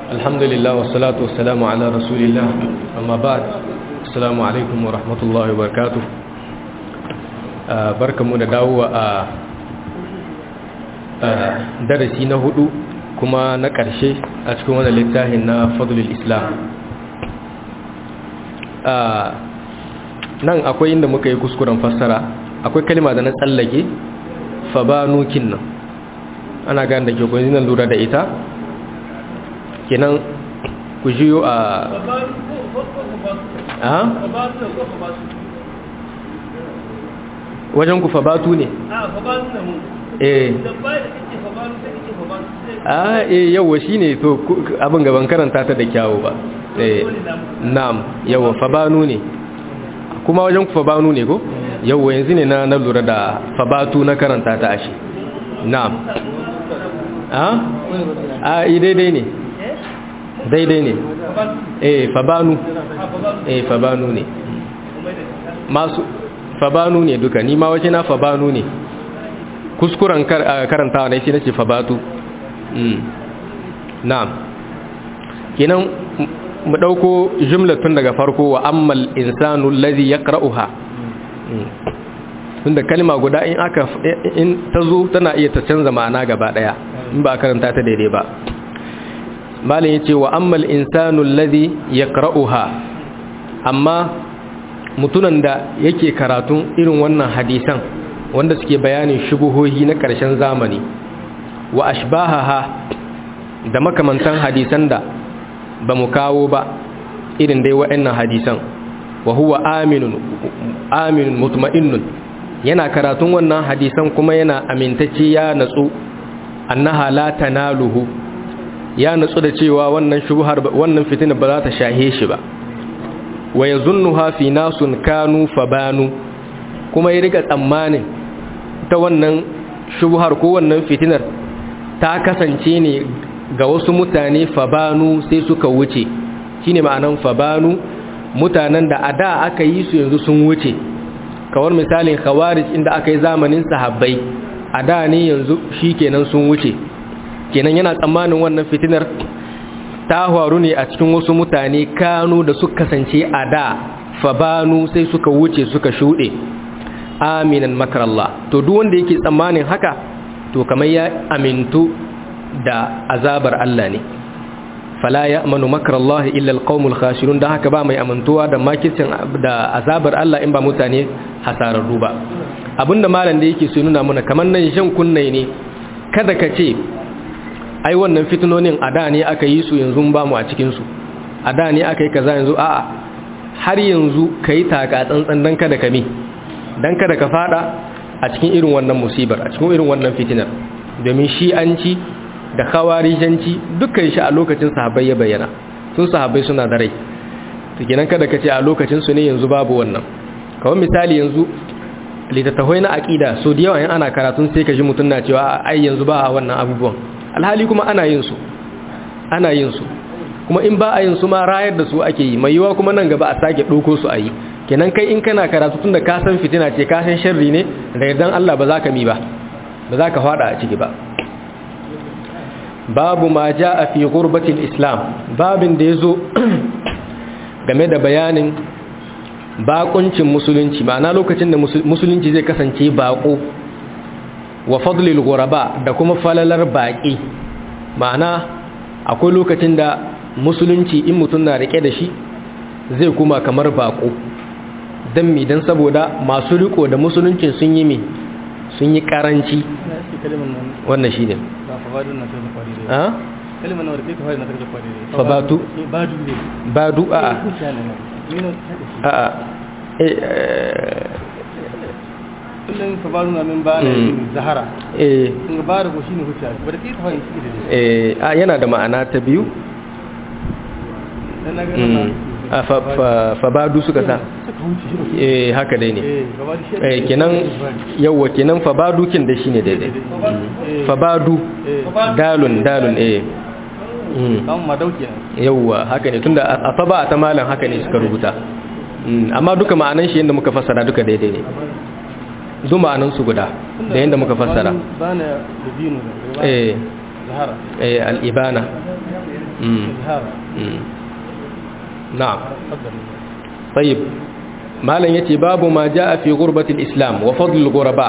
alhamdulillah wassalatu wassalamu ala rasulillah amma ba'd assalamu alaikum wa rahmatullahi wa barakatuh barkamu da dawowa a darasi na hudu kuma na ƙarshe a cikin wannan littafin na fadlul islam nan akwai inda muka yi kuskuren fassara akwai kalma da na tsallake fabanukin nan ana gane da ke kwanzi nan lura da ita kenan ku jiyo a a wajen ku fabatu ne eh a eh yawa shine to abin gaban karanta ta da kyawu ba eh na'am yawa fabanu ne kuma wajen ku fabanu ne ko yawa yanzu ne na na lura da fabatu na karanta ta ashe na'am a a daidai ne daidai ne eh fabanu eh fabanu ne masu fabanu ne duka ni ma waje na fabanu ne kuskuren karantawa ne shi nace fabatu mm na'am kenan mu dauko jumlatun daga farko wa ammal insanu allazi yaqra'uha tunda kalma guda in aka in tazo tana iya ta canza ma'ana gaba daya in ba karanta ta daidai ba malin yace wa ammal insanu allazi yaqra'uha amma mutunan da yake karatun irin wannan hadisan wanda suke bayanin shubuhohi na ƙarshen zamani wa ashbahaha da makamantan hadisan da ba mu kawo ba irin dai wa'annan hadisan wa huwa aminun aminun mutma'innun yana karatun wannan hadisan kuma yana amintacce ya natsu annaha la tanaluhu ya natsu da cewa wannan shubuhar wannan fitina ba za ta shahe shi ba wa yazunnuha fi nasun kanu fabanu kuma ya riga tsammanin ta wannan shubuhar ko wannan fitinar ta kasance ne ga wasu mutane fabanu sai suka wuce shine ma'anan fabanu mutanen da a da aka yi su yanzu sun wuce kawar misalin khawarij inda aka yi zamanin sahabbai a da ne yanzu shikenan sun wuce kenan yana tsammanin wannan fitinar ta faru ne a cikin wasu mutane kanu da suka kasance a da fabanu sai suka wuce suka shuɗe aminan makarallah to duk wanda yake tsammanin haka to kamar ya amintu da azabar Allah ne fala ya'manu makrallahi illa alqaumul khasirun da haka ba mai amintuwa da makircin da azabar Allah in ba mutane hasararru ba abinda malam da yake so nuna mana kamar nan shan kunnai ne kada ka ce ai wannan fitinonin a da ne aka yi su yanzu ba mu a cikin su a da ne aka yi kaza yanzu a'a har yanzu kai taka tsantsan dan kada ka mi dan kada ka fada a cikin irin wannan musibar a cikin irin wannan fitinar domin shi'anci da khawarijanci dukkan shi a lokacin sahabbai ya bayyana sun sahabbai suna da rai to kenan kada ka ce a lokacin su ne yanzu babu wannan kawai misali yanzu littattafai na aqida so da yawa in ana karatun sai ka ji mutun na cewa ai yanzu ba a wannan abubuwan alhali kuma ana yin su ana yin su kuma in ba a yin su ma rayar da su ake yi mai yiwa kuma nan gaba a sake ɗauko su a yi kenan kai in kana karatu tunda ka san fitina ce ka san sharri ne da yardan Allah ba za ka mi ba ba za ka fada a ciki ba babu ma jaa fi ghurbatil islam babin da yazo game da bayanin bakuncin musulunci ma'ana lokacin da musulunci zai kasance bako wa fadlil ghuraba da kuma falalar baki ma'ana akwai lokacin da musulunci in mutum na rike da shi zai kuma kamar bako don mi don saboda masu riko da musuluncin sun yi mi sun yi karanci wannan shi ne fabatu badu a a a kullum ka ba nuna min ba na zahara eh in ba da goshi ne huta bar kai ta fahimci shi da eh a yana da ma'ana ta biyu dan na ga a fabadu suka sa eh haka dai ne eh kenan yawa kenan fabadu kin da shine daidai fabadu dalun dalun eh kan madauki yawa haka ne tunda a faba ta malan haka ne suka rubuta amma duka ma'anan shi yanda muka fassara duka daidai ne duk ma'anan su guda da yanda muka fassara bana da binu eh zahara eh al-ibana na'am tayyib malam yace babu ma jaa fi ghurbatil islam wa fadlul ghuraba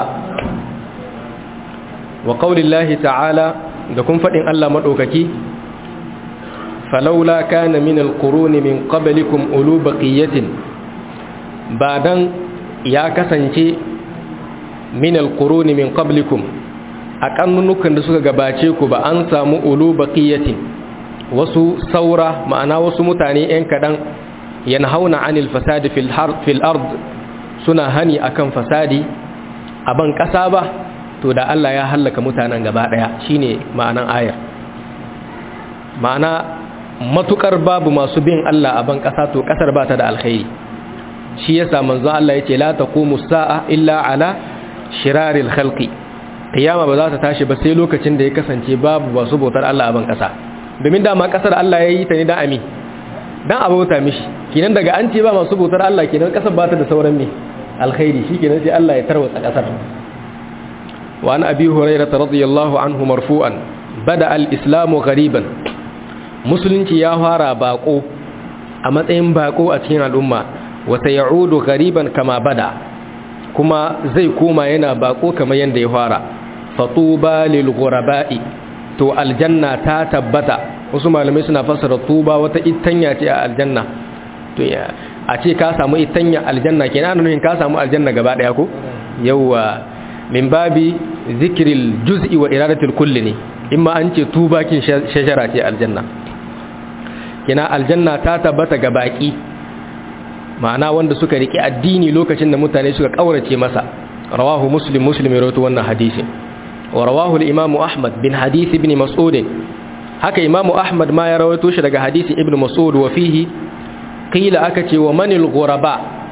wa qaulillahi ta'ala da kun fadin Allah madaukaki falawla kana min alquruni min qablikum ulu baqiyatin badan ya kasance min alquruni min qablikum a kannunukan da suka gabace ku ba an samu ulu baqiyatin wasu saura ma'ana wasu mutane yan kadan yanhauna anil fasadi fil fil ard suna hani akan fasadi a ban kasa ba to da Allah ya hallaka mutanen gaba daya shine ma'anan ayar ma'ana matukar babu masu bin Allah a ban kasa to kasar ba ta da alkhairi shi yasa manzo Allah yace la taqumu sa'a illa ala shiraril khalqi kiyama ba za ta tashi ba sai lokacin da ya kasance babu masu bautar Allah a ban kasa domin dama kasar Allah ya yi ta ne da ami dan abauta mishi kinan daga an ce ba masu bautar Allah kinan kasar ba ta da sauran me alkhairi shikenan sai Allah ya tarwatsa kasar wa an abi hurairah radiyallahu anhu marfu'an bada al-islamu ghariban musulunci ya fara bako a matsayin bako a cikin al'umma wa sayaudu ghariban kama bada kuma zai koma yana bako kamar yanda ya fara fatuba lil ghuraba'i to aljanna ta tabbata wasu malamai suna fassara tuba wata itanya ce a aljanna to a ce ka samu itanya aljanna kenan nufin ka samu aljanna gaba daya ko yawa min babi zikril juz'i wa iradatul kulli ne imma an ce tuba kin shajara ce aljanna kenan aljanna ta tabbata ga baki ma'ana wanda suka riki addini lokacin da mutane suka kaurace masa rawahu muslim muslim ya rawaito wannan hadisin wa rawahu al-imam ahmad bin hadith ibn mas'ud haka imamu ahmad ma ya rawaito shi daga hadisi ibn mas'ud wa fihi qila aka ce wa manil ghuraba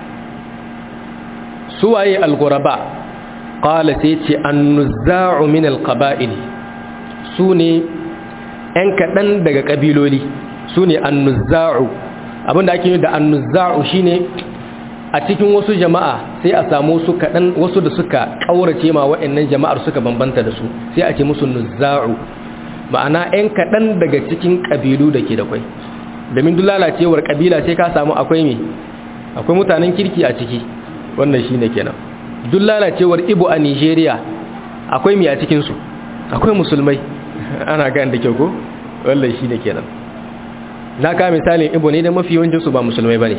suwaye al-ghuraba qala sai ce an-nuzza'u min al-qaba'il sune ɗan kaɗan daga ƙabiloli sune an-nuzza'u abinda ake yi da an-nuzza'u shine a cikin wasu jama'a sai a samu su kaɗan wasu da suka ƙaurace ma waɗannan jama'ar suka bambanta da su sai a ce musu nuzza'u ma'ana 'yan kaɗan daga cikin ƙabilu da ke da kwai domin duk lalacewar ƙabila sai ka samu akwai me akwai mutanen kirki a ciki wannan shi ne kenan duk lalacewar ibo a nigeria akwai me a cikinsu akwai musulmai ana gan da kyau ko wannan shi ne kenan na ka misalin ibo ne da mafi yawancinsu ba musulmai ba ne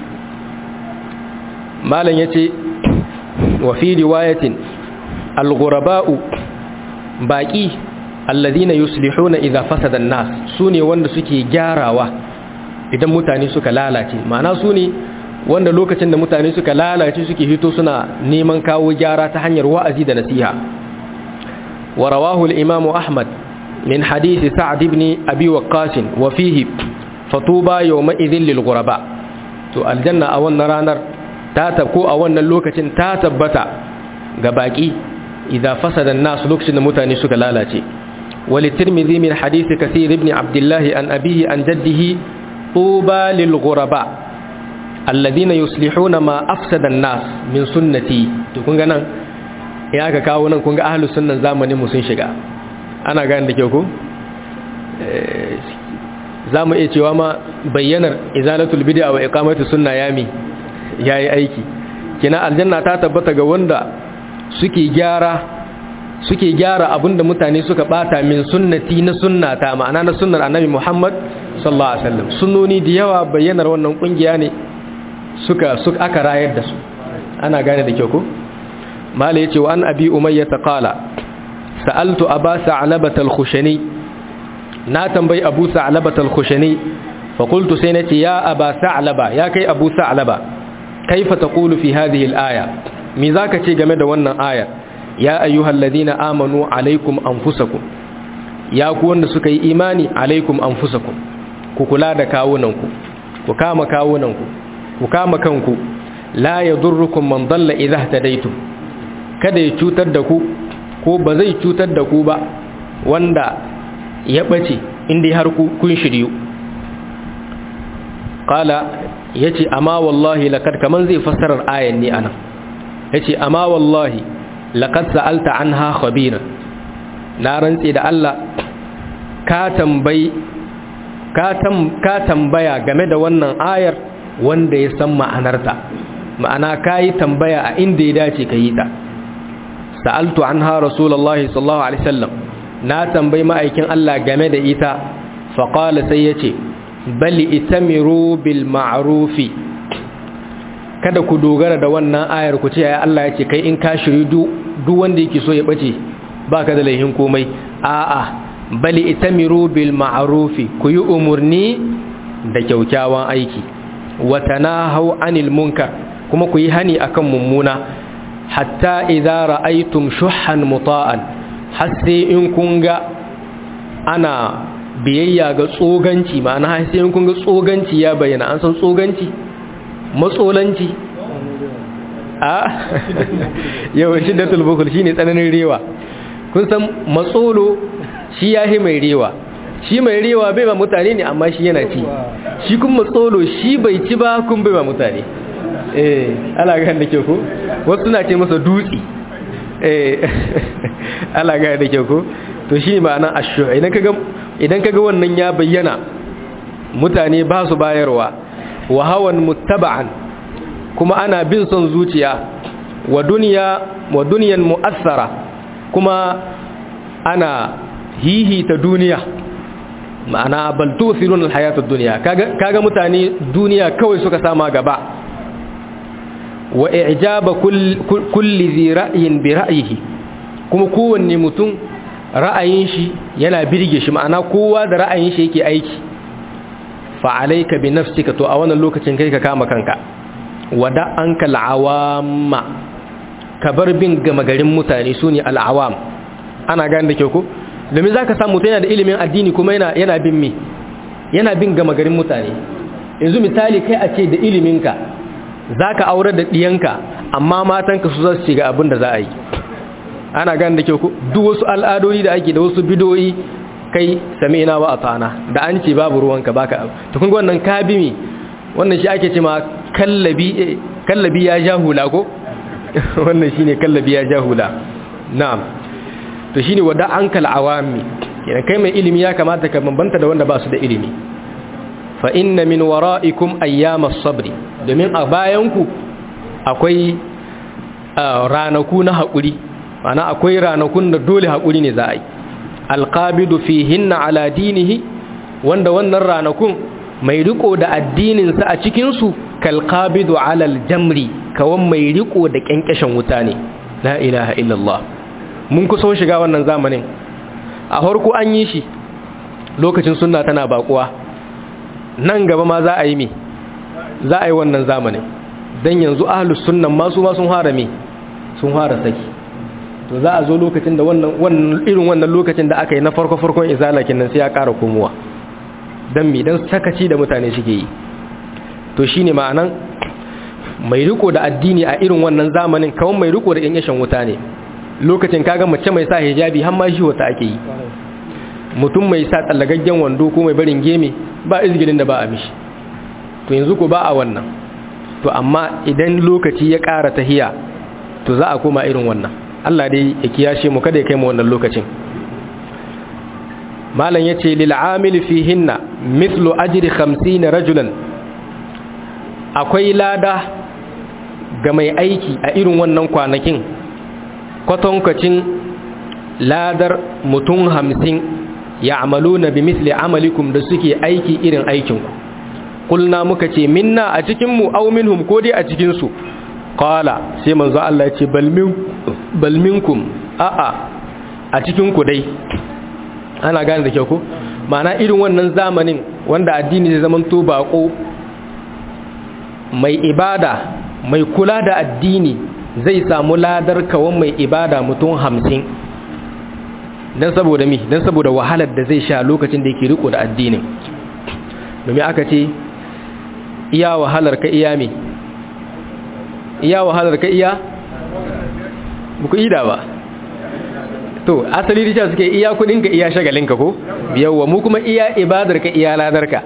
malam ya ce wa fi riwayatin al-ghuraba'u baƙi alladhina yuslihuna idza fasada an-nas sune wanda suke gyarawa idan mutane suka lalace ma'ana sune wanda lokacin da mutane suka lalace suke hito suna neman kawo gyara ta hanyar wa'azi da nasiha wa rawahu al-imam ahmad min hadith sa'd ibn abi waqqas wa fihi fatuba yawma idhil lil ghuraba to aljanna a wannan ranar ta tabko a wannan lokacin ta tabbata ga baki idza fasada an-nas lokacin da mutane suka lalace وللترمذي من حديث كثير ابن عبد الله عن أبيه عن جده طوبى للغرباء الذين يصلحون ما أفسد الناس من سنتي تكون غنان ya ka kawo nan kun ga ahlus sunnan zamanin mu sun shiga ana gane da kyau ko zamu iya cewa ma bayyanar izalatul bid'a wa iqamatu sunna yami yayi aiki kina aljanna ta tabbata ga wanda suke gyara suke gyara abinda mutane suka bata min sunnati na sunnata ma'ana na sunnar annabi Muhammad sallallahu alaihi wasallam sunnoni da yawa bayyanar wannan kungiya ne suka suka aka rayar da su ana gane da kyau ko mala yace wa an abi umayya qala sa'altu aba sa'labata al-khushani na tambayi abu sa'labata al-khushani fa qultu sai nace ya aba sa'laba ya kai abu sa'laba kaifa taqulu fi hadhihi al-aya me zaka ce game da wannan aya ya ayyuhal ladina amanu alaikum anfusakum ya ku wanda suka yi imani alaikum anfusakum ku kula da kawunanku ku kama kawunanku ku kama kanku la yadurrukum man dalla idha ihtadaytum kada ya cutar da ku ko ba zai cutar da ku ba wanda ya bace inda har ku kun shiryu qala yace amma wallahi laqad kaman zai fassarar ayan ne anan yace amma wallahi laqad sa'alta anha khabiran na rantsi da Allah ka tambayi ka tambaya game da wannan ayar wanda ya san ma'anarta ma'ana ka yi tambaya a inda ya dace ka yi ta sa'altu an ha rasulallah sallallahu alaihi wasallam na tambayi ma'aikin Allah game da ita faƙala sai ya ce bali itamiru bil ma'rufi kada ku dogara da wannan ayar ku ce ya Allah ya ce kai in ka shiri duk wanda yake so ya bace baka da laihin komai a'a bali itamiru bil ma'rufi ku yi umurni da kyaukyawan aiki wa tanahu anil munkar kuma ku yi hani akan mummuna hatta idza ra'aytum shuhan muta'an har sai in kun ga ana biyayya ga tsoganci ma'ana har sai in kun ga tsoganci ya bayyana an san tsoganci matsolanci a yawan shiddatul bukul shine tsananin rewa kun san matsolo shi yahi mai rewa shi mai rewa bai ba mutane ne amma shi yana ci shi kun matsolo shi bai ci ba kun bai ba mutane eh ala ga da ke ko wasu suna ce masa dutsi eh ala ga da ke ko to shi ma'anar ashu idan kaga idan kaga wannan ya bayyana mutane ba su bayarwa wa hawan muttaba'an kuma ana bin son zuciya wa duniya wa duniyan mu'assara kuma ana hihita duniya ma'ana bal tu'thirun al-hayata ad-dunya kaga kaga mutane duniya kawai suka sama gaba wa i'jaba kulli dhi ra'yin bi ra'yihi kuma kowanne mutum ra'ayin shi yana birge shi ma'ana kowa da ra'ayin shi yake aiki fa alayka bi nafsika to a wannan lokacin kai ka kama kanka wada anka al'awamma ka bar bin gama garin mutane sune al'awam ana gane da kyau ko domin zaka samu mutum yana da ilimin addini kuma yana yana bin mi yana bin gama garin mutane yanzu misali kai a ce da iliminka zaka aure da diyanka amma matanka su za su shiga abin da za a yi ana gane da kyau ko duk wasu al'adodi da ake da wasu bidoyi kai sami ina ba a tsana da an ce babu ruwanka baka to kun ga wannan ka bi mi wannan shi ake ce ma kallabi kallabi ya jahula ko wannan shine kallabi ya jahula na'am to shine wada ankal awami idan kai mai ilimi ya kamata ka bambanta da wanda ba su da ilimi fa inna min wara'ikum ayyamas sabri domin a bayanku akwai ranaku na haƙuri mana akwai ranakun da dole haƙuri ne za a yi alqabidu fihinna ala dinihi wanda wannan ranakun mai riko da addininsa a cikinsu kalqabidu ala aljamri kawan mai riko da kyankyashin wuta ne la ilaha illallah mun kusa shiga wannan zamanin a harko an yi shi lokacin sunna tana bakuwa nan gaba ma za a yi mi za a yi wannan zamanin dan yanzu ahlus sunnan masu ma sun fara mi sun fara saki to za a zo lokacin da wannan irin wannan lokacin da aka yi na farko farkon izalakin nan sai ya ƙara komowa dan mi dan sakaci da mutane suke yi to shine ma'anan mai riko da addini a irin wannan zamanin kawai mai riko da yanshin wuta ne lokacin kaga mace mai sa hijabi har ma shi wata ake yi mutum mai sa tsallagaggen wando ko mai barin geme ba izgirin da ba a mishi to yanzu ko ba a wannan to amma idan lokaci ya ƙara tahiya to za a koma irin wannan Allah dai ya kiyashe mu kada ya kai mu wannan lokacin malam yace lil amil fihinna mithlu ajri 50 rajulan akwai lada ga mai aiki a irin wannan kwanakin kwatankacin ladar mutum hamsin ya amalu na bi misli amalikum da suke aiki irin aikinku kulna muka ce minna a cikinmu au minhum ko dai a cikinsu kala sai manzo Allah ya ce balminkum a'a a cikinku dai ana gane da kyau ko ma'ana irin wannan zamanin wanda addini zai zama to bako mai ibada mai kula da addini zai samu ladar kawan mai ibada mutum hamsin don saboda mi don saboda wahalar da zai sha lokacin da yake riko da addinin domin aka ce iya wahalar ka iya mi iya wahalar ka iya buku ida ba to asali risha suke iya kudinka iya shagalinka ko yawwa mu kuma iya ibadarka iya ladarka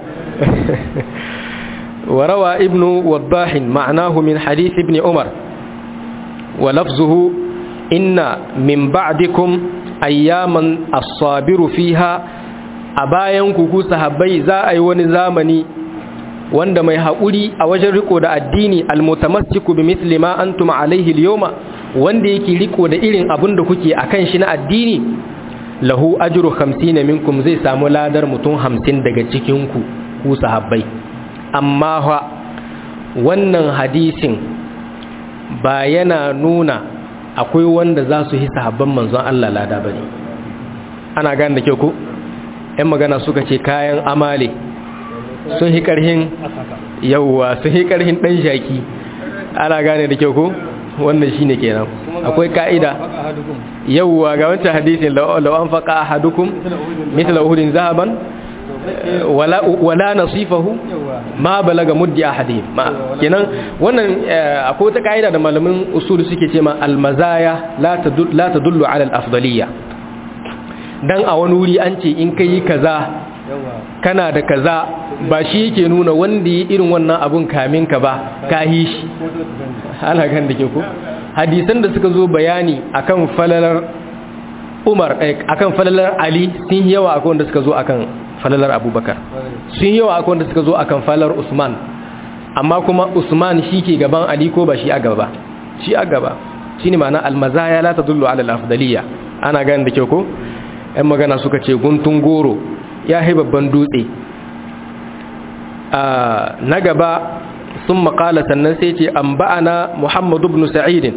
وروى ابن وضاح معناه من حديث ابن عمر ولفظه إن من بعدكم أياما الصابر فيها a bayan ku ku sahabbai za a yi wani zamani wanda mai haƙuri a wajen riko da addini almutamassiku bi mithli ma antum alaihi al wanda yake riko da irin abin da kuke akan shi na addini lahu ajru 50 minkum zai samu ladar mutum 50 daga cikin ku ku sahabbai amma fa wannan hadisin ba yana nuna akwai wanda za su yi sahabban manzon Allah lada bane ana gane da kyau ko ƴan magana suka ce kayan amale sun hi karhin yawwa sun hi karhin dan shaki ana gane da kyau ko wannan shine kenan akwai ka'ida yawwa ga wancan hadisin law an faqa ahadukum mithla uhudin zahaban wala wala nasifahu ma balaga muddi ahadihim ma kenan wannan akwai wata ka'ida da malamin usul suke ce ma almazaya la tadullu la tadullu ala al-afdaliyya dan a wani wuri an ce in kai kaza kana da kaza ba shi yake nuna wanda yi irin wannan abun kamin ka ba ka yi shi ana kan da ke ku hadisan da suka zo bayani akan falalar umar akan falalar ali sun yawa akan wanda suka zo akan falalar abubakar sun yawa akan wanda suka zo akan falalar usman amma kuma usman shi ke gaban ali ko ba shi a gaba shi a gaba shi ne ma'ana almazaya la ta dullu ala al-afdaliyya ana gani da kyau ko yan magana suka ce guntun goro ya hai babban dutse na gaba sun makala sannan sai ce an ba'ana muhammadu ibn sa'idin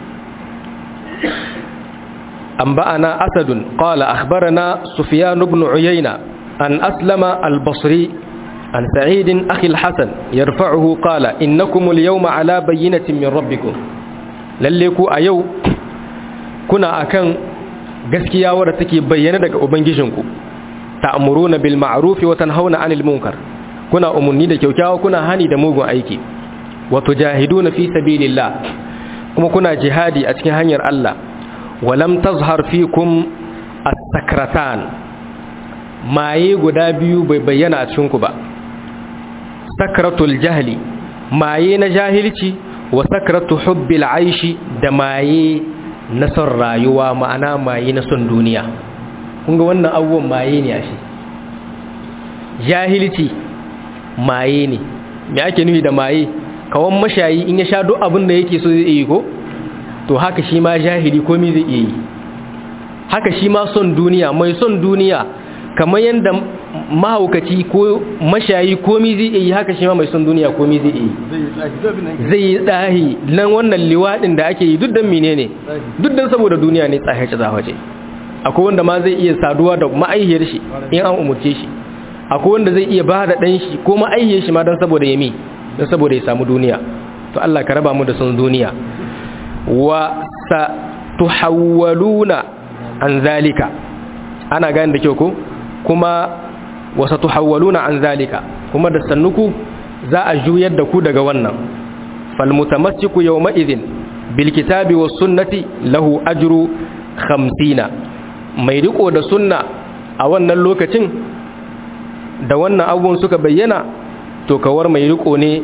an ba'ana asadun qala akhbarana sufyan ibn uyayna an aslama al-basri an sa'idin akhi al-hasan yarfa'uhu qala innakum al-yawma ala bayyinatin min rabbikum lalle ku a yau kuna akan gaskiya wadda take bayyana daga ubangijinku ta'muruna bil ma'ruf wa tanhauna 'anil munkar kuna umunni da kyaukyawa kuna hani da mugun aiki wa tujahiduna fi sabilillah kuma kuna jihadi a cikin hanyar Allah wa lam tazhar fikum as-sakratan maye guda biyu bai bayyana a cikin ku ba sakratul jahli maye na jahilci wa sakratu hubbil aishi da maye na son rayuwa ma'ana maye na son duniya kunga wannan abubuwan maye ne a shi jahilci maye ne me ake nufi da maye kawan mashayi in ya sha duk abin da yake so zai yi ko to haka shi ma jahili komi zai iya yi haka shi ma son duniya mai son duniya kamar yadda mahaukaci ko mashayi komi zai iya yi haka shi ma mai son duniya komi zai iya yi zai yi tsahi nan wannan liwaɗin da ake yi duk dan menene duk dan saboda duniya ne tsahace zahace akwai wanda ma zai iya saduwa da ma'aihiyar shi in an umurce shi akwai wanda zai iya ba da ɗan shi ko ma'aihiyar shi ma don saboda yami don saboda ya samu duniya to Allah ka raba mu da son duniya wa sa tuhawwaluna an zalika ana gane da kyau ko kuma wa sa tuhawwaluna an zalika kuma da sannuku za a juyar da ku daga wannan fal mutamassiku yawma idhin bil kitabi was sunnati lahu ajru 50 mai riko da sunna a wannan lokacin da wannan abubuwan suka bayyana to kawar mai riko ne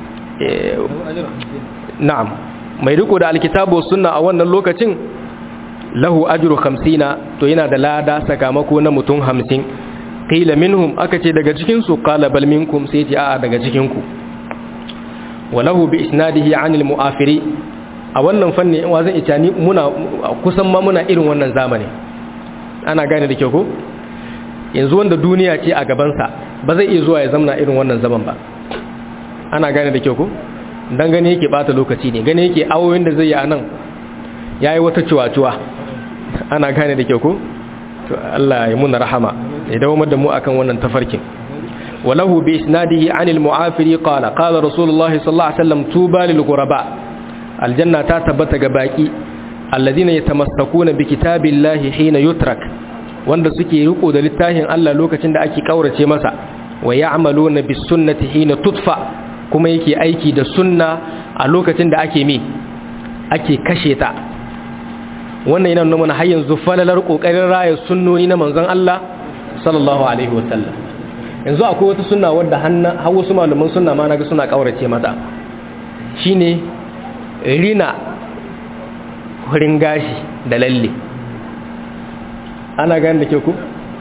na'am mai riko da alkitabu sunna a wannan lokacin lahu ajru 50 to yana da lada sakamako na mutum 50 qila minhum aka ce daga cikin su qala bal minkum sai ce a'a daga cikin ku walahu bi isnadihi anil mu'afiri a wannan fanni in wazan itani muna kusan ma muna irin wannan zamani ana gane da kyau ko yanzu wanda duniya ce a gabansa ba zai iya zuwa ya zamna irin wannan zaman ba ana gane da kyau ko dan gane yake bata lokaci ne gane yake awoyin da zai yi anan yayi wata ciwaciwa ana gane da kyau ko to Allah ya muna rahama ya dawo da mu akan wannan tafarkin walahu bi isnadihi anil mu'afiri qala qala rasulullahi sallallahu alaihi wasallam tuba lil ghuraba aljanna ta tabbata ga baki alladhina yatamassakuna bi kitabillahi hina yutrak wanda suke riko da littafin Allah lokacin da ake kaurace masa wa ya'maluna bis sunnati hina tutfa kuma yake aiki da sunna a lokacin da ake mi ake kashe ta wannan yana nuna mana har yanzu falalar kokarin raya sunnoni na manzon Allah sallallahu alaihi wasallam yanzu akwai wata sunna wadda har wasu malaman sunna ma naga suna kaurace mata shine rina hurin gashi da lalle ana gani da ke ku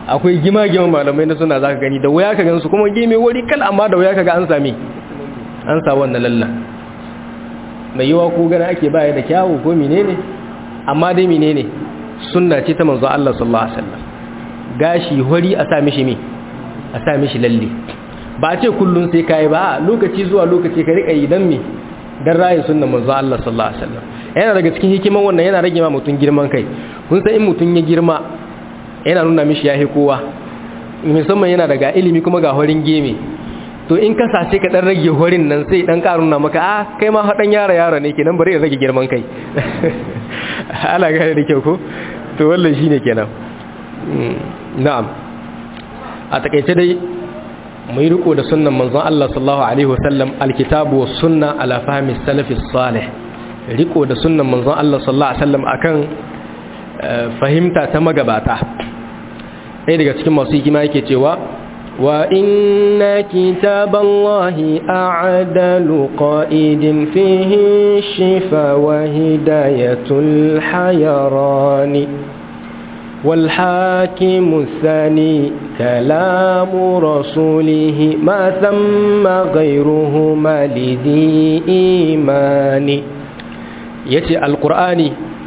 akwai gima-giman malamai na suna zaka gani da waya ka gansu kuma gime wuri kal amma da waya ka ga an sami an sa wannan lalla mai yawa ko gana ake baya da kyawu ko menene amma dai menene sunna ce ta manzo Allah sallallahu alaihi wasallam gashi hori a sa mishi me a sa mishi lalle ba a ce kullun sai kai ba lokaci zuwa lokaci ka rika yi dan me dan rayin sunnan manzo Allah sallallahu alaihi wasallam yana daga cikin hikiman wannan yana rage ma mutun girman kai kun san in mutun ya girma yana nuna mishi yahi kowa musamman yana daga ilimi kuma ga horin geme to in ka sace ka dan rage horin nan sai dan karuna maka ah kai ma hadan yara yara ne kenan bari rage girman kai ala ga da kyau ko to wallahi shine kenan na'am a takeice dai mai riko da sunnan manzon Allah sallallahu alaihi wasallam alkitabu was sunna ala fahmi salafis salih riko da sunnan manzon Allah sallallahu alaihi wasallam akan fahimta ta magabata ɗaya daga cikin masu hikima yake cewa wa inna kitaballahi a'dalu qa'idin fihi shifa wa hidayatul hayarani wal hakimu thani kalamu rasulihi ma thamma ghayruhu malidi imani yace alqur'ani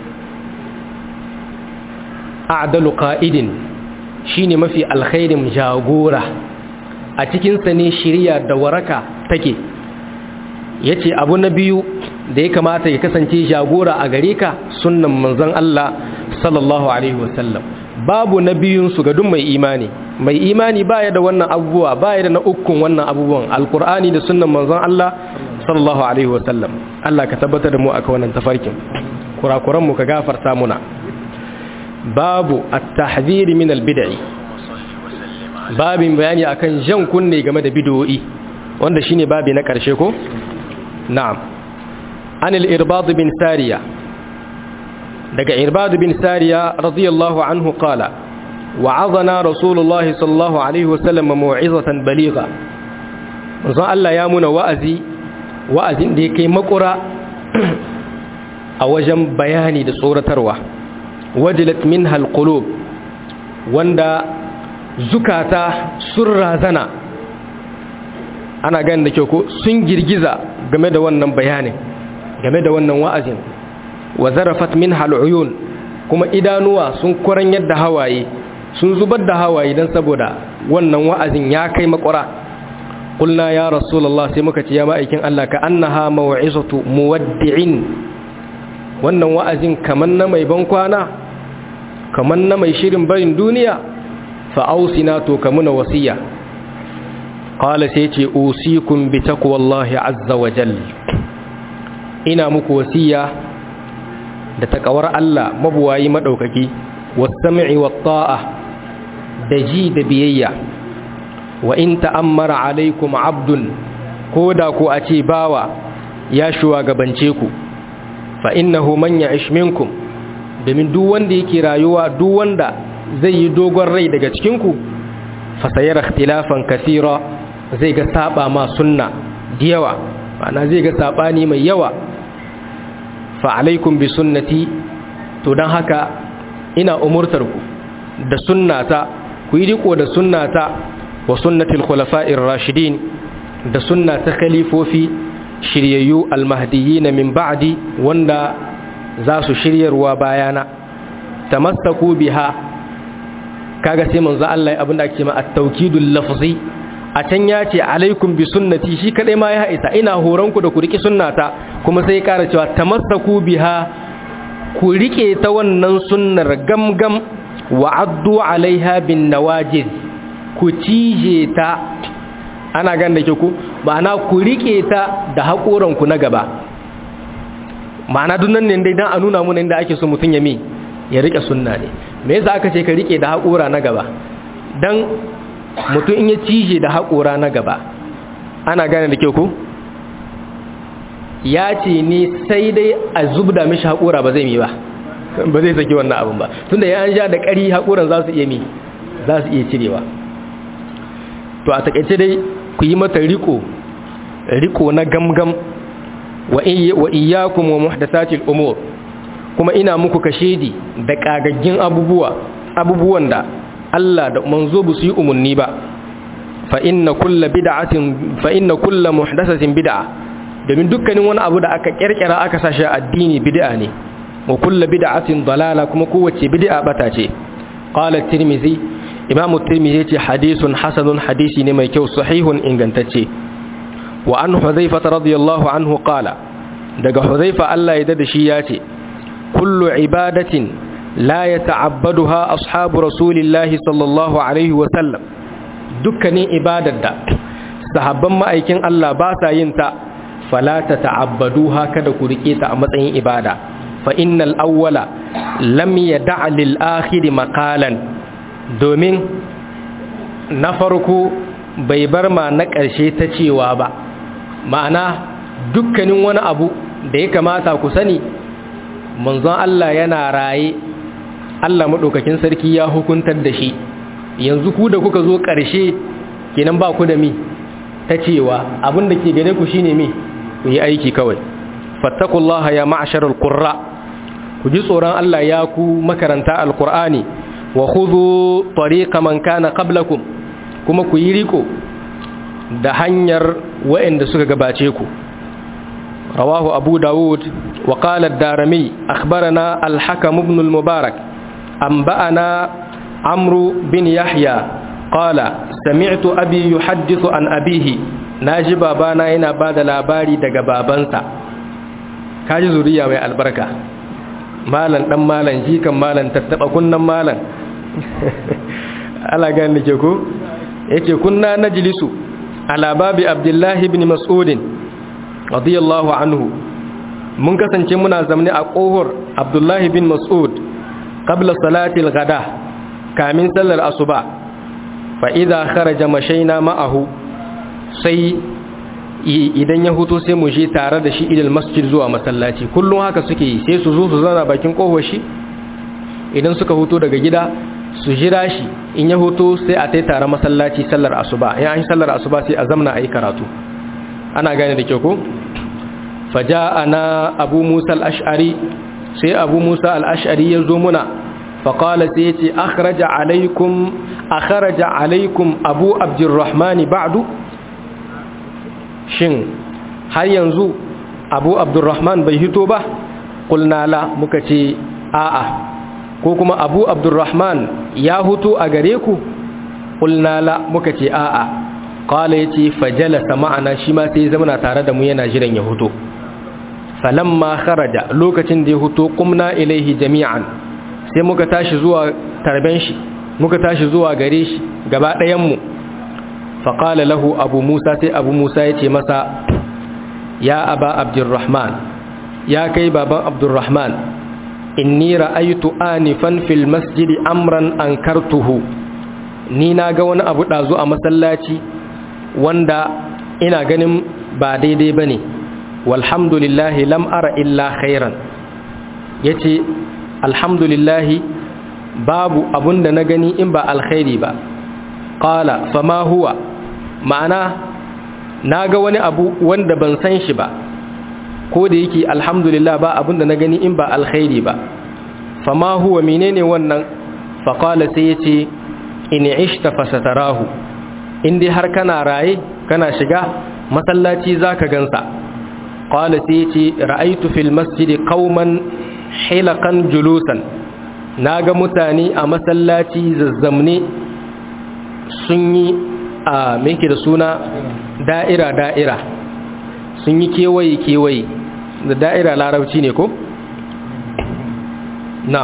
a'dalu qa'idin shine mafi alkhairin jagora a cikin sa ne shiriya da waraka take yace abu na biyu da ya kamata ya kasance jagora a gare ka sunnan manzon Allah sallallahu alaihi wasallam babu na biyun su ga duk mai imani mai imani baya da wannan abubuwa baya da na ukun wannan abubuwan alqur'ani da sunnan manzon Allah sallallahu alaihi wasallam Allah ka tabbatar da mu akan wannan tafarkin kurakuran mu ka gafarta muna babu at-tahdhir min al-bid'i babin bayani akan jan kunne game da bid'o'i wanda shine babi na karshe ko na'am an al-irbad bin sariya daga irbad bin sariya radiyallahu anhu qala wa'azana rasulullahi sallallahu alaihi wasallam mau'izatan baligha manzo Allah ya muna wa'azi wa'azin da yake makura a wajen bayani da tsoratarwa wajilat minha alqulub wanda zukata sun razana ana ganin da kyau ko sun girgiza game da wannan bayanin game da wannan wa'azin wa zarafat minha aluyun kuma idanuwa sun kuran yadda hawaye sun zubar da hawaye dan saboda wannan wa'azin ya kai makwara qulna ya rasulullah sai muka ce ya ma'aikin Allah ka annaha mau'izatu muwaddi'in wannan wa'azin kaman na mai ban kwana kamar na mai shirin barin duniya fa'ausina to kamuna wasiya ƙala sai ce usikun bi takwallahi azza wa jal ina muku wasiya da takawar Allah mabuwayi maɗaukaki wasami'i wa ta'a da ji da biyayya wa in ta'ammara alaikum abdun ko da ku a ce bawa ya shugabance ku fa innahu man ya'ish minkum domin duk wanda yake rayuwa duk wanda zai yi dogon rai daga cikinku fasayar ikhtilafan kasira zai ga saba ma sunna da yawa ma'ana zai ga sabani mai yawa fa alaikum bi sunnati to dan haka ina umurtar ku da sunnata ku yi riko da sunnata wa sunnatil khulafa'ir rashidin da sunnata khalifofi shiryayyu almahdiyyin min ba'di wanda za su shiryarwa bayana tamassaku biha kaga sai manzo Allah abinda ake ma at-tawkidul lafzi a can ya ce alaikum bi sunnati shi kadai ma ya isa ina horon ku da ku riki sunnata kuma sai ya kara cewa tamassaku biha ku rike ta wannan sunnar gamgam wa addu alaiha bin nawajiz ku cije ta ana gan da ke ku ma'ana ku rike ta da haƙoran ku na gaba ma'ana dunnan ne dai dan a nuna mana inda ake so mutun ya mi ya rike sunna ne me yasa aka ce ka rike da haƙora na gaba dan mutum in ya cije da haƙora na gaba ana gane da ke ku ya ce ne sai dai a zubda mishi haƙora ba zai mi ba ba zai saki wannan abin ba tunda ya an sha da ƙari haƙoran za su iya mi za su iya cirewa to a takaice dai ku yi mata riko riko na gamgam wa iyyakum wa muhdathatil umur kuma ina muku kashedi da kagaggin abubuwa abubuwan da Allah da manzo ba su yi umarni ba fa inna kulla bid'atin fa inna kulla muhdathatin bid'a domin dukkanin wani abu da aka kirkira aka sashi addini bid'a ne wa kulla bid'atin dalala kuma kowace bid'a bata ce qala at-tirmidhi imam at-tirmidhi ce hadithun hasanun hadisi ne mai kyau sahihun ingantacce wa an hudhayfa radiyallahu anhu qala daga hudhayfa Allah ya da shi ya ce kullu ibadatin la yata'abbaduha ashabu rasulillahi sallallahu alaihi wa sallam dukkanin ibadar da sahabban ma'aikin Allah ba sa yin ta fala tata'abbaduha kada ku rike ta a matsayin ibada fa innal awwala lam yada' lil akhir maqalan domin na farko bai bar ma na ƙarshe ta cewa ba ma'ana dukkanin wani abu da ya kamata ku sani manzon Allah yana raye Allah maɗaukakin sarki ya hukuntar da shi yanzu ku da kuka zo ƙarshe kenan ba ku da mi ta cewa abin da ke gare ku shine mi ku yi aiki kawai fattakullaha ya ma'asharar qurra ku ji tsoron Allah ya ku makaranta alqur'ani wa khudhu tariqa man kana qablakum kuma ku yi riko da hanyar waɗanda suka gabace ku rawahu abu dawud wa qala ad-darimi akhbarana al-hakam ibn al-mubarak anba'ana amru bin yahya qala sami'tu abi yuhaddithu an abihi naji babana yana bada labari daga babansa kaji zuriya mai albarka malan dan malan jikan malan tattaba kunnan malan ala gani ke ko yace kunna najlisu ala babi abdullahi ibn mas'ud radiyallahu anhu mun kasance muna zamne a kohor abdullahi bin mas'ud qabla salati al-ghada kamin sallar asuba fa idza kharaja mashaina ma'ahu sai idan ya huto sai mu je tare da shi ilal masjid zuwa masallaci kullum haka suke yi sai su zo su zauna bakin kohor shi idan suka huto daga gida su jira shi in ya hoto sai a tai tare masallaci sallar asuba in an sallar asuba sai a zamna a yi karatu ana gane da kyau ko ana abu musa al-ash'ari sai abu musa al-ash'ari ya zo muna faƙala sai ya ce akhraja alaikum akhraja alaikum abu abdurrahmani ba'du shin har yanzu abu abdurrahman bai hito ba qulna la muka ce a'a ko kuma abu abdurrahman ya hutu a gare ku ƙulnala muka ce a'a ƙwala ya ce fajalasa ma'ana shi ma sai zamana tare da mu yana jiran ya hutu falamma kharaja lokacin da ya hutu kumna ilaihi jami'an sai muka tashi zuwa tarben shi muka tashi zuwa gare shi gaba ɗayanmu faƙala lahu abu musa sai abu musa ya ce masa ya aba abdurrahman ya kai baban abdurrahman inni ra'aytu anifan fil masjidi amran ankartuhu ni na ga wani abu dazu a masallaci wanda ina ganin ba daidai bane walhamdulillahi lam ara illa khairan yace alhamdulillahi babu abunda na gani in ba alkhairi ba qala fama huwa ma'ana na ga wani abu wanda ban san shi ba ko da yake alhamdulillah ba abinda na gani in ba alkhairi ba fama huwa menene wannan faqala sai yace in ishta fasatarahu in dai har kana raye kana shiga masallaci zaka gansa qala sai yace ra'aytu fil masjid qauman hilaqan julusan naga mutane a masallaci zazzamne sun yi a me da suna da'ira da'ira sun yi kewaye kewaye da da'ira larabci ne ko na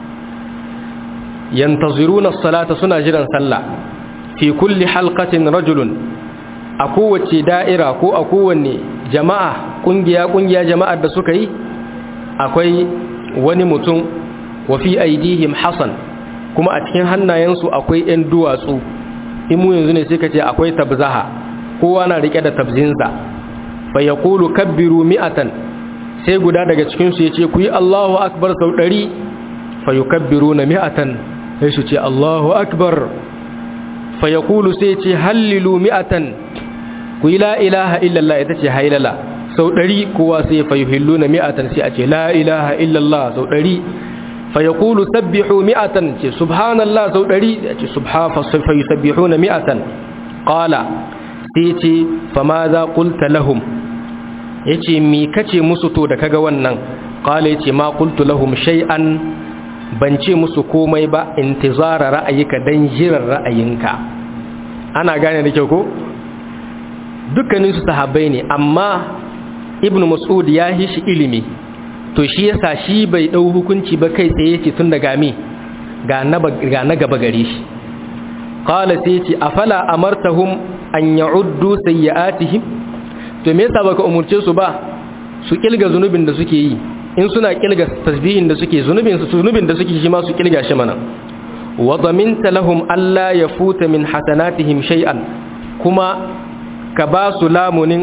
yantaziruna salata suna jiran sallah fi kulli halqatin rajulun a kowace da'ira ko a kowanne jama'a kungiya kungiya jama'ar da suka yi akwai wani mutum wa fi aidihim hasan kuma a cikin hannayensu akwai 'yan duwatsu in mu yanzu ne sai ka ce akwai tabzaha kowa na rike da tabzinsa fa yaqulu kabbiru mi'atan sai guda daga cikin su yace ku yi Allahu akbar sau 100 fa yukabbiruna mi'atan sai su ce Allahu akbar fa yaqulu sai yace hallilu mi'atan ku yi la ilaha illallah ita ce hailala sau 100 kowa sai fa yuhilluna mi'atan sai a ce la ilaha illallah sau 100 fa yaqulu sabbihu mi'atan ce subhanallah sau 100 ce subha fa yusabbihuna mi'atan qala sai ce fa ma za qulta lahum yace mi kace musu to da kaga wannan qala yace ma qultu lahum shay'an ban ce musu komai ba intizara ra'ayika dan jiran ra'ayinka ana gane da kyau ko dukkanin su sahabbai ne amma ibnu mas'ud ya yi shi ilimi to shi yasa shi bai dau hukunci ba kai tsaye yace tun daga me ga na ga na gaba gare shi qala sai yace afala amartahum an ya'uddu sayyi'atihim to me yasa baka umurce su ba su kilga zunubin da suke yi in suna kilga tasbihin da suke zunubin su zunubin da suke shi ma su kilga shi mana wa daminta lahum alla yafuta min hasanatihim shay'an kuma ka ba su lamunin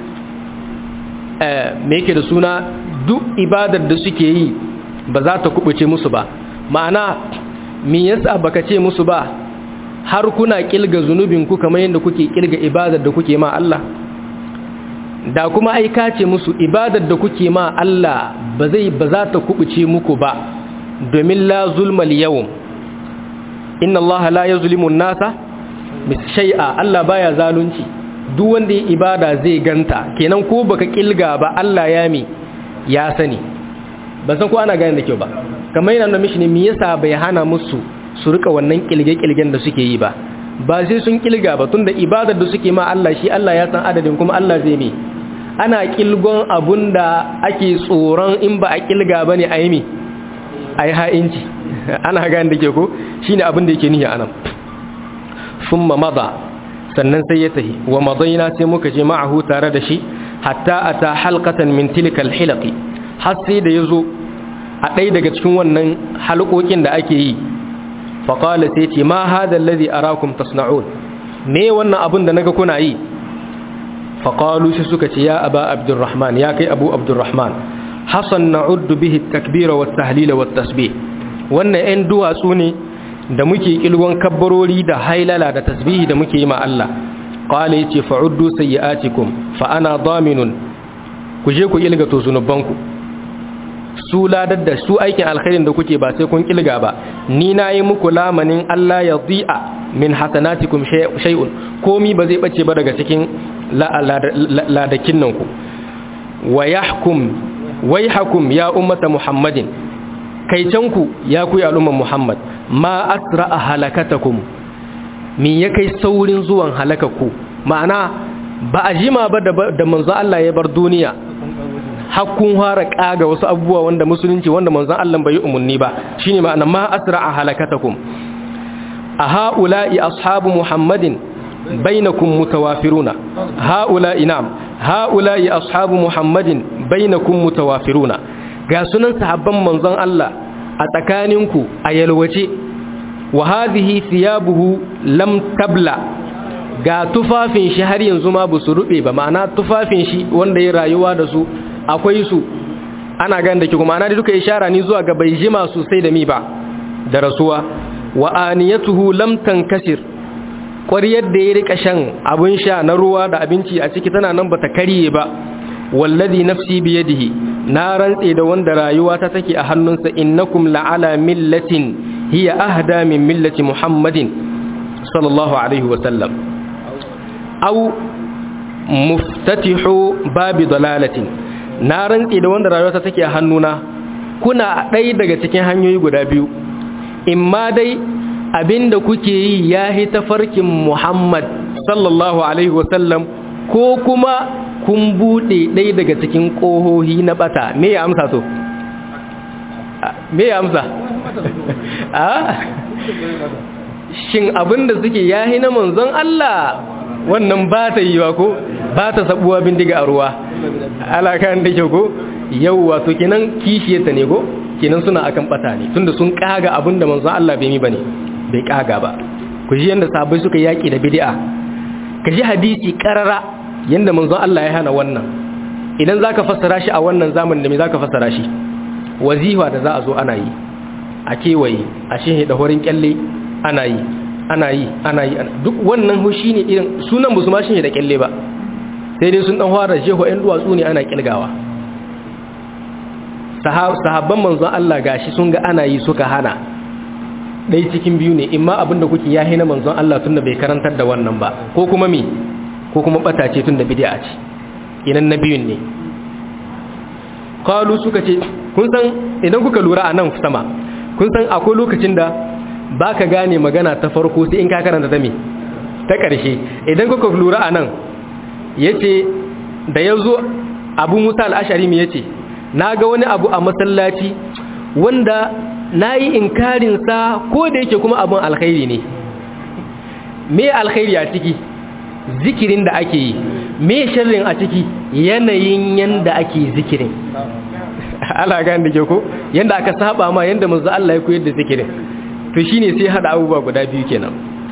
eh me yake da suna duk ibadar da suke yi ba za ta kubuce musu ba ma'ana me yasa baka ce musu ba har kuna kilga zunubin ku kamar yadda kuke kilga ibadar da kuke ma Allah da kuma ai ka ce musu ibadar da kuke ma Allah ba zai ba za ta kubuce muku ba domin la zulmal yawm inna Allah la yuzlimu an-nasa shay'a Allah baya zalunci duk wanda ya ibada zai ganta kenan ko baka kilga ba Allah ya mi ya sani ban san ko ana gane da kyau ba kamar yana da mishi ne me yasa bai hana musu su rika wannan kilge-kilgen da suke yi ba ba sai sun kilga ba tunda ibadar da suke ma Allah shi Allah ya san adadin kuma Allah zai mi ana kilgon abun da ake tsoron in ba a kilga ba ne a yi mi a yi ha'inci ana gane da ke ko shi ne abin da yake nihi anan sun mamada sannan sai ya tahi wa madaina sai muka je ma'ahu tare da shi hatta a ta halkatan min tilkal hilaki har sai da ya zo a ɗaya daga cikin wannan halkokin da ake yi faƙala sai ce ma hada lalazi a rakun tasna'un me wannan abin da naga kuna yi faƙalu shi suka ce ya aba abdurrahman ya kai abu abdurrahman hassan na uddu bihi takbira wa tahlila wa tasbih wannan 'yan duwatsu ne da muke kilgon kabbarori da hailala da tasbihi da muke yi ma Allah qala yace fa'uddu sayyi'atikum fa ana daminun ku je ku ilga to zunubanku su ladar da su aikin alkhairin da kuke ba sai kun kilga ba ni nayi muku lamanin Allah ya dhi'a min hasanatikum shay'un komi ba zai bace ba daga cikin ladakin nan ku wa yahkum wayhakum ya ummata muhammadin kaicanku ya ku al'umman muhammad ma asra'a halakatakum min ya kai saurin zuwan halakakku ma'ana ba a jima ba da manzo Allah ya bar duniya hakkun fara kaga wasu abubuwa wanda musulunci wanda manzon Allah bai yi umarni ba shine ma'ana ma asra'a halakatakum a ha'ula'i ashabu muhammadin bainakum mutawafiruna ha'ula'i na'am ha'ula'i ashabu muhammadin bainakum mutawafiruna ga sunan sahabban manzon Allah a tsakaninku a yalwace wa hadhihi thiyabuhu lam tabla ga tufafin shi har yanzu ma ba su rube ba ma'ana tufafin shi wanda ya rayuwa da su akwai su ana gan da ki kuma ana da duka ishara ni zuwa ga bai jima sosai da mi ba da rasuwa wa aniyatuhu lam tankasir ƙwariyar da ya rika shan abin sha na ruwa da abinci a ciki tana nan bata karye ba wallazi nafsi biyadihi na rantse da wanda rayuwa ta take a hannunsa innakum la'ala millatin hiya ahda min millati muhammadin sallallahu alaihi wa sallam aw muftatihu babi dalalatin na rantse da wanda rayuwa ta take a hannuna kuna ɗaya daga cikin hanyoyi guda biyu imma dai abinda kuke yi ya hi tafarkin Muhammad sallallahu alaihi wasallam ko kuma kun bude ɗaya daga cikin ƙohohi na bata me ya amsa so me ya amsa a shin abinda suke ya hi na manzon Allah wannan ba ta yi wa ko ba ta sabuwa bindiga a ruwa alakan da ke ko yau wato kenan kishiyarta ne ko kenan suna akan bata ne tunda sun kaga abinda manzon Allah bai mi bane bai kaga ba ku ji yanda sahabbai suka yaki da bid'a ka ji hadisi karara yanda manzon Allah ya hana wannan idan zaka fassara shi a wannan zamanin da me zaka fassara shi wazifa da za a zo ana yi a kewaye a shehe da horin kyalle ana yi ana yi ana yi duk wannan hushi ne irin sunan ba su ma shehe da kyalle ba sai dai sun dan fara jeho ɗan duwatsu ne ana kilgawa sahabban manzon Allah gashi sun ga ana yi suka hana dai cikin biyu ne imma abinda kuke yahi na manzon Allah tunda bai karantar da wannan ba ko kuma me ko kuma bata ce tunda bid'a ce idan na biyun ne qalu suka ce kun san idan kuka lura a nan sama kun san akwai lokacin da baka gane magana ta farko sai in ka karanta ta me ta ƙarshe idan kuka lura a nan yace da yazo Abu Musa al-Ashari me yace naga wani abu a masallaci wanda nayi inkarin sa ko da yake kuma abun alkhairi ne me alkhairi a ciki zikirin da ake yi me sharrin a ciki yanayin yanda ake zikirin ala ga da ke ko yanda aka saba ma yanda manzo Allah ya koyar da zikirin to shine sai hada abubuwa guda biyu kenan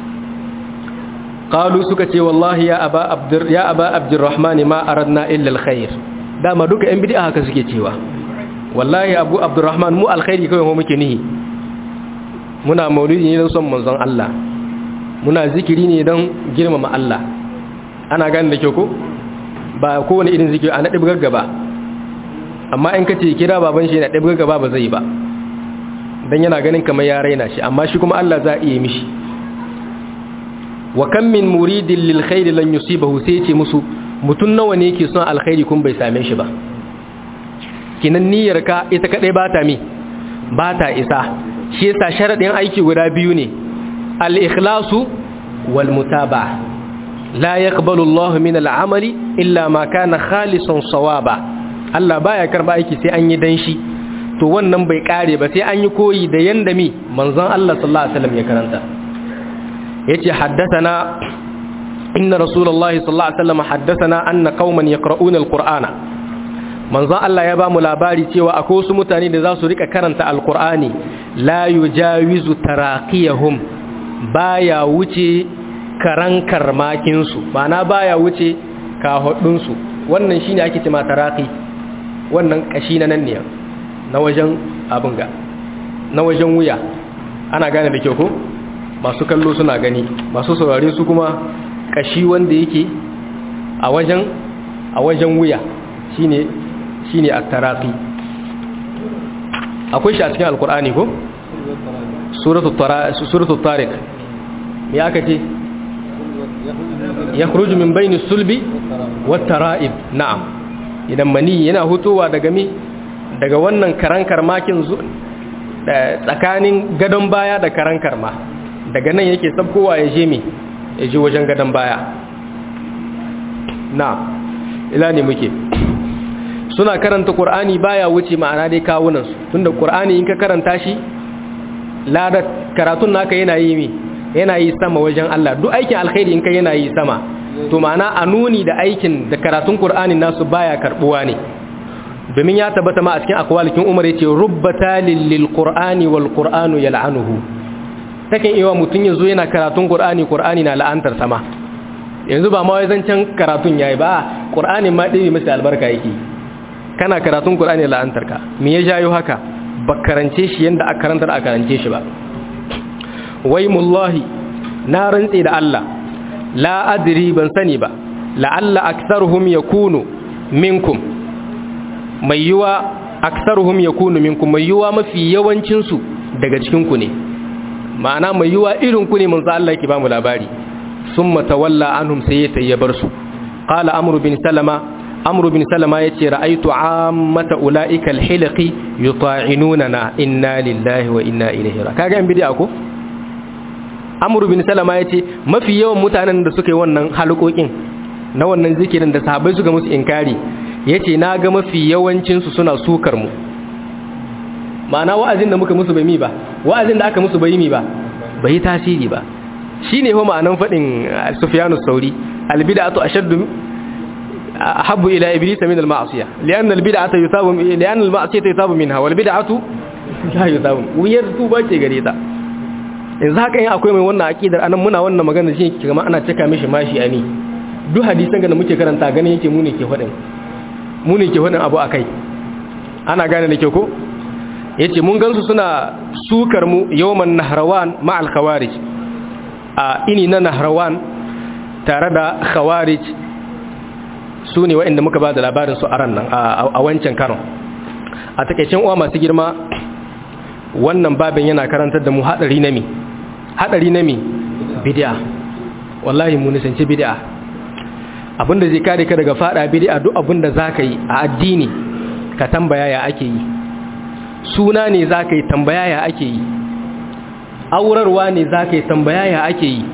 qalu suka ce wallahi ya aba abdur ya aba abdurrahman ma aradna illa alkhair dama duka yan bid'a haka suke cewa wallahi abu abdurrahman mu alkhairi kawai mu muke nihi muna maulidi ne don son manzon Allah muna zikiri ne don girmama Allah ana gane da kyau ko ba kowane irin zikiri a naɗi gaggaba amma in ka ce kira baban shi na ɗabi gaggaba ba zai ba don yana ganin kamar ya raina shi amma shi kuma Allah za a iya mishi wa kan min muridin lil khairi lan yusibahu sai ce musu mutun nawa ne yake son alkhairi kun bai same shi ba kinan niyyar ka ita kadai ba ta mi ba ta isa shi yasa sharadin aiki guda biyu ne al ikhlasu wal mutaba'a la yaqbalu Allah min al amali illa ma kana khalisan sawaba Allah baya karba aiki sai an yi dan shi to wannan bai kare ba sai an yi koyi da yanda mi manzon Allah sallallahu alaihi wasallam ya karanta yace haddathana inna rasulullahi sallallahu alaihi wasallam haddathana anna qauman yaqra'una alqur'ana manzon Allah ya ba mu labari cewa akwai wasu mutane da za su rika karanta alqur'ani la yujawizu taraqiyahum baya wuce karan karmakin su ma'ana baya wuce kahudun su wannan shine ake cewa taraqi wannan kashi na nan ne na wajen abin ga na wajen wuya ana gane da kyau ko masu kallo suna gani masu saurare su kuma kashi wanda yake a wajen a wajen wuya shine shine at-taraqi akwai shi a cikin alkur'ani ko suratul tara suratul tariq me aka ce yakhruju min bayni sulbi wat tara'ib na'am idan mani yana hutowa daga mi daga wannan karankar makin tsakanin gadon baya da karankar ma daga nan yake sabkowa ya je mi ya je wajen gadon baya na ila ne muke suna karanta qur'ani baya wuce ma'ana dai kawunan su tunda qur'ani in ka karanta shi lada karatun naka yana yi mi yana yi sama wajen Allah duk aikin alkhairi in ka yana yi sama to ma'ana a nuni da aikin da karatun qur'ani nasu baya karbuwa ne domin ya tabbata ma a cikin akwalikin umar yace rubbata lil qur'ani wal qur'anu yal'anuhu takan iya mutun yazo yana karatun qur'ani qur'ani na la'antar sama yanzu ba ma wai zancan karatun yayi ba qur'ani ma dai masa albarka yake kana karatun qur'ani la'antar ka me ya jayo haka ba karance shi yanda aka karantar aka karance shi ba wai mullahi na rantse da Allah la adri ban sani ba la'alla aktharuhum yakunu minkum mai yiwa aksaruhum yakunu minkum mai yiwa mafi yawancin su daga cikin ku ne ma'ana mai yiwa irin ku ne manzo Allah yake ba mu labari summa tawalla anhum sai ya tayyabar su qala amru bin salama amru bin salama yace ra'aytu ammata ulaika alhilqi yuta'inuna inna lillahi wa inna ilaihi raji'un kaga in bidiya ko amru bin salama yace mafi yawan mutanen da suka yi wannan halƙoƙin na wannan zikirin da sahabbai suka musu inkari ya ce na ga mafi yawancinsu suna sukar mu ma'ana wa'azin da muka musu bai mi ba wa'azin da aka musu bai mi ba bai tasiri ba shi ne kuma ma'anan faɗin sufiyanu sauri albida'atu ashaddu habbu ila iblis min al-ma'siyah lian al-bid'atu yusabu lian al-ma'siyatu yusabu minha wal bid'atu la yusabu wuyar tuba ce gare ta yanzu haka yin akwai mai wannan aqidar anan muna wannan magana shi kuma ana cika mishi mashi ani duk hadisan da muke karanta ganin yake mu ne ke faɗin mu ne ke faɗin abu a kai ana gane da ke ko ya ce mun gansu suna sukar mu yawon nahrawan ma'al khawarij a ini na nahrawan tare da khawarij su ne wa'inda muka ba da labarin su a ran nan a wancan karon a takaicin uwa masu girma wannan babin yana karantar da mu hadari na mi hadari na mi bid'a wallahi mu nisanci bid'a abinda zai kare ka daga fada bid'a duk abinda zaka yi a addini ka tambaya ya ake yi suna ne zaka yi tambaya ya ake yi aurarwa ne zaka yi tambaya ya ake yi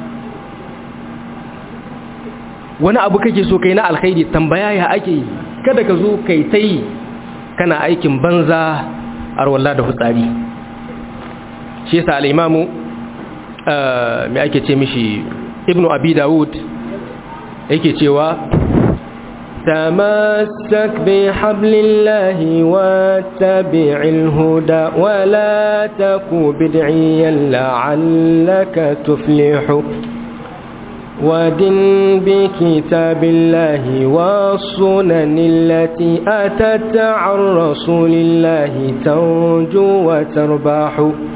wani abu kake so kai na alkhairi tambaya ya ake yi kada ka zo kai ta yi kana aikin banza arwallah da hutsari shi yasa al-imamu me ake ce mishi ibnu abi dawud yake cewa تمسك بحبل الله واتبع الهدى ولا تكو بدعيا لعلك تفلح ودن بكتاب الله والسنن التي أتت عن رسول الله تنجو وترباح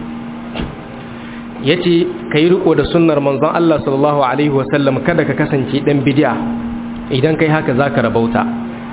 yace kai riko da sunnar manzon Allah sallallahu alaihi wasallam kada ka kasance dan bid'a idan kai haka zaka rabauta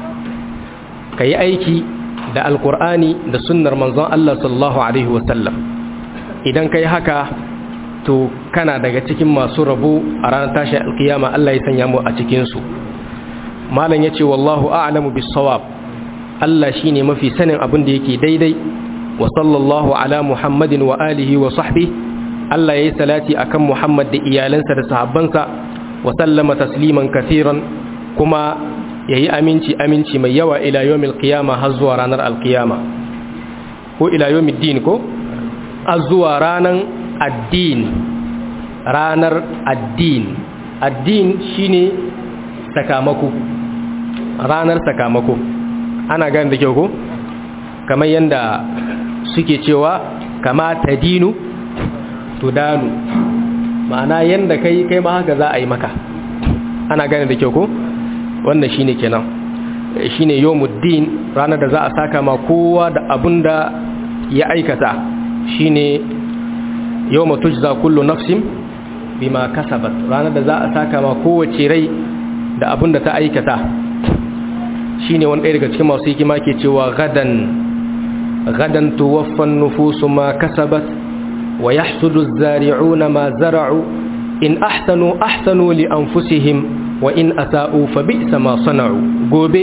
kai aiki da alqur'ani da sunnar manzon Allah sallallahu alaihi wasallam idan kai haka to kana daga cikin masu rabo a ranar tashin alkiyama Allah ya sanya mu a cikin su malam yace wallahu a'lamu bis-sawab Allah shine mafi sanin abin da yake daidai wa sallallahu ala muhammadin wa alihi wa sahbihi Allah yayi salati akan Muhammad da iyalansa da sahabbansa wa sallama tasliman kathiran kuma yayi aminci aminci mai yawa ila yawmil qiyama har zuwa ranar alkiyama ko ila yawmiddin ko har zuwa ranar addin ranar addin addin shine sakamako ranar sakamako ana gane da kyau ko kamar yanda suke cewa kama tadinu tudanu ma'ana yanda kai kai ma haka za a yi maka ana gane da kyau ko wannan shine kenan shine yawmuddin ranar da za a saka ma kowa da abunda ya aikata shine yawma tujza kullu nafsin bima kasabat ranar da za a saka ma kowace rai da abin da ta aikata shine wani ɗaya daga cikin masu hikima ke cewa gadan gadan tuwaffan nufusu ma kasabat wa yahsudu az-zari'una ma zara'u in ahsanu ahsanu li anfusihim wa in asa'u fa bi'sa ma sana'u gobe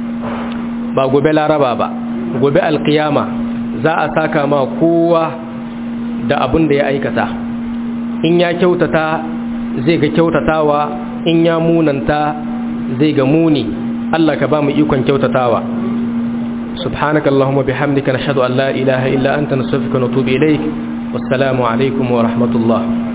ba gobe laraba ba gobe alqiyama za a saka ma kowa da abin da ya aikata in ya kyautata zai ga kyautatawa in ya munanta zai ga muni Allah ka ba mu ikon kyautatawa subhanaka allahumma bihamdika nashhadu an la ilaha illa anta nastaghfiruka wa natubu ilaik wassalamu alaikum wa rahmatullah